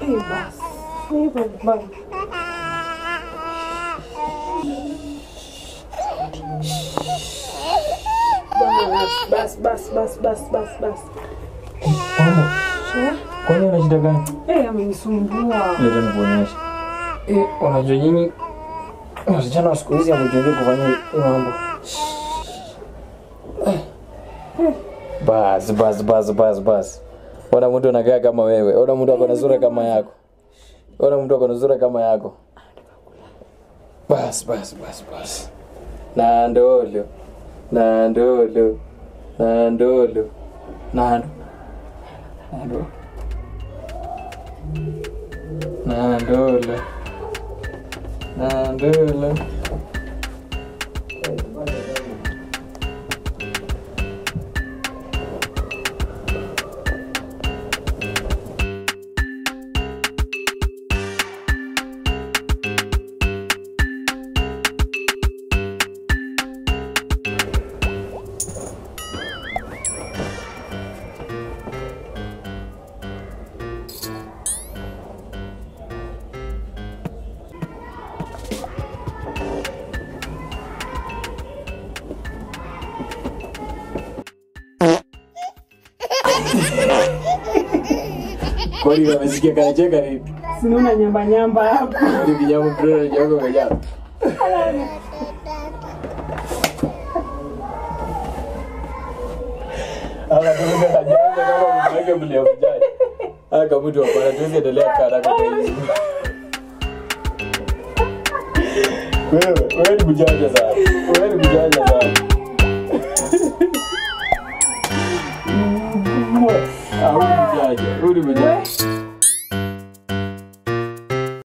Eh, basi. Hivyo basi. Bas, bas, bas, bas, bas, bas. Mama, kwani una shida gani? Eh, amenisumbua. Leta nikuonyeshe. Eh, unajua nyinyi wasichana wa siku hizi hamjui kufanya hii mambo. Bas, bas, bas, bas, bas. Ona mtu anakaa kama wewe. Ona mtu ako na sura kama yako. Ona mtu ako na sura kama yako. Bas, bas, bas, bas. Na ndolo. Na ndolo. Na ndolo. Na ndolo. Na ndolo. Na ndolo. Kwani wamesikia kanacheka nini? Sinaona nyamba nyamba hapo. Ndio kijambo mtoto kijambo umejaa. Ala kuruka kajanja kama mtake mlia mjai. Aka kama mtu hapana tuwezi endelea kana kwa hiyo. Wewe, wewe ni mjanja sana. Wewe ni mjanja sana. Ah, huyu ni mjanja. Huyu ni mjanja.